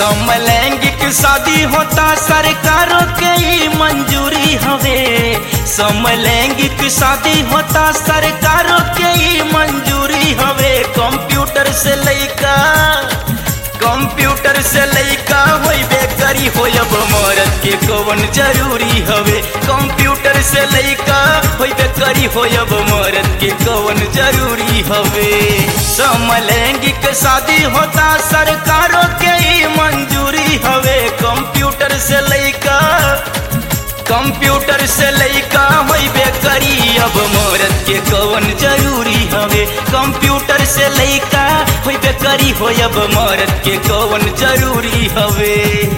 समलैंगिक शादी होता सरकारों के ही मंजूरी हवे समलैंगिक शादी होता सरकारों के ही मंजूरी हवे कंप्यूटर से लइका कंप्यूटर से लइका होइबे करी होयब मरद के कौन जरूरी हवे कंप्यूटर से लइका होइबे करी होयब मरद के कौन जरूरी हवे समलैंगिक शादी होता सरकारों के ही मंजूरी हवे कंप्यूटर से लइका कंप्यूटर से लइका होइबे करी अब मरद के कौन जरूरी हवे कंप्यूटर से लइका होइबे करी होयब मरद के कौन जरूरी हवे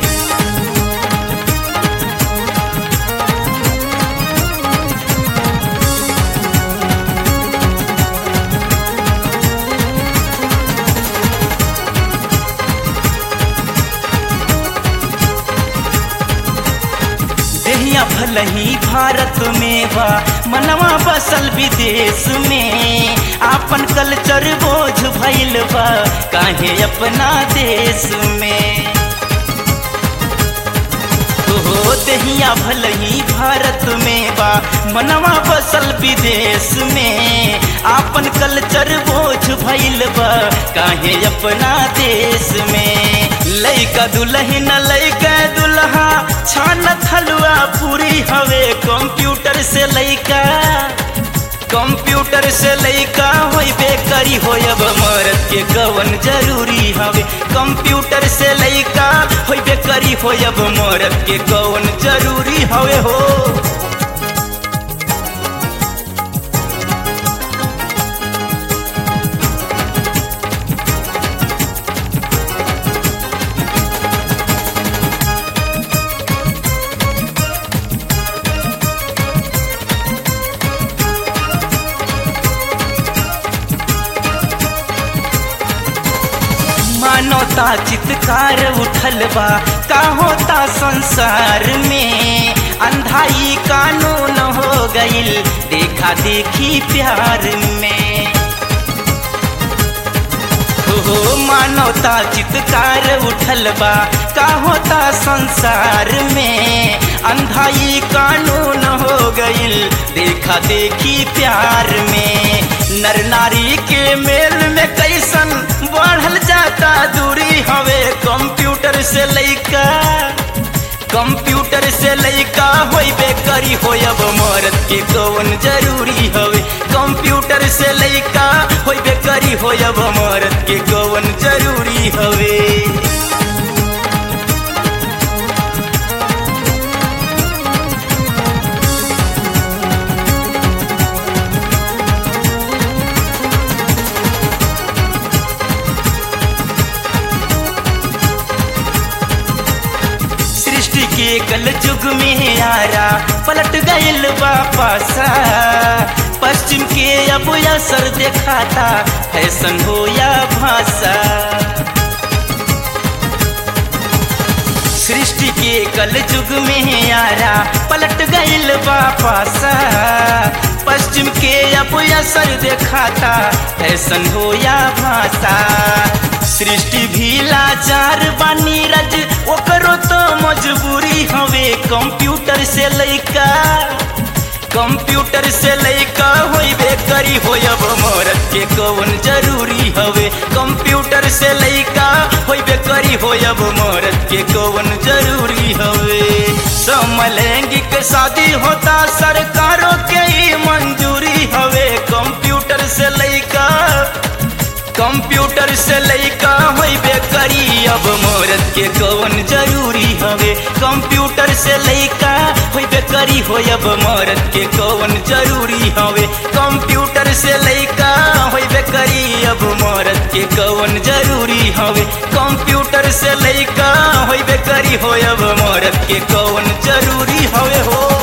देहिया भलही भारत में बा मनवा बसल विदेश में आपन कल्चर बोझ भइल बा काहे अपना देश में हो देहिया भलही भारत में बा मनवा बसल विदेश में आपन कल्चर बोझ भइल बा काहे अपना देश में लइका दुल्हन लइका दुल्हा छान थलुआ पूरी हवे कंप्यूटर से लइका कंप्यूटर से लइका होइबे करी होयब मरद के कवन जरूरी हवे कंप्यूटर से लइका होइबे करी होयब मरद के कवन जरूरी हवे हो मानवता चित्कार उठल बा का होता संसार में अंधाई कानून हो गईल देखा देखी प्यार में हो मानवता चित्कार उठल बा का होता संसार में अंधाई कानून हो गईल देखा देखी प्यार में नर नारी के मेल में कैसन बढ़ल जाता दूरी हवे कंप्यूटर से लइका कंप्यूटर से लइका होइबे करी होयब मरद के कौन जरूरी हवे कंप्यूटर से लइका होइबे करी होयब मरद के कौन जरूरी हवे सृष्टि के कल युग में आरा पलट गईल वापसा पश्चिम के अब असर देखाता फैशन हो या भाषा सृष्टि के कल युग में आरा पलट गईल वापसा पश्चिम के अब असर देखाता फैशन हो या भाषा सृष्टि भी लाचार बानी रज ओकरो तो मजबूरी हवे कंप्यूटर से लइका कंप्यूटर से लइका होइबे करी होयब मरद के कौन जरूरी हवे कंप्यूटर से लइका होइबे करी होयब मरद के कौन जरूरी हवे समलैंगिक शादी होता सरकारों के ही मंजूरी हवे कंप्यूटर से लइका कंप्यूटर से लइका होइबे करी अब मरद के कौन जरूरी हवे कंप्यूटर से लइका होइबे करी होयब मरद के कौन जरूरी हवे कंप्यूटर से लइका होइबे करी अब मरद के कौन जरूरी हवे कंप्यूटर से लइका होइबे करी होयब मरद के कौन जरूरी हवे हो